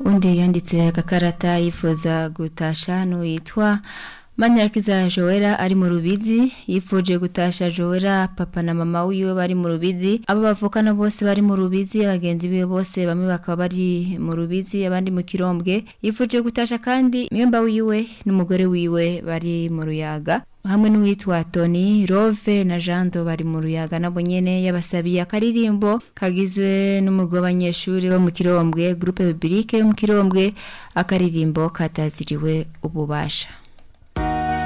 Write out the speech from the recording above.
undi yanditse agakarata yifuza gutasha n'uwitwa Manirakiza Joera ari mu rubizi yifuje gutasha Joera papa na mama wiwe bari mu rubizi abo bavukana bose bari mu rubizi abagenzi biwe bose bamwe bakaba bari mu rubizi abandi mu kirombwe yifuje gutasha kandi myemba wiwe n'umugore wiwe bari mu ruyaga hamwe n'uwitwa Tony Rove na Jando bari mu ruyaga nabo nyene yabasabiye akaririmbo kagizwe n'umugwi w'abanyeshuri bo mu kirombwe groupe biblique yo mu kirombwe akaririmbo kataziriwe ububasha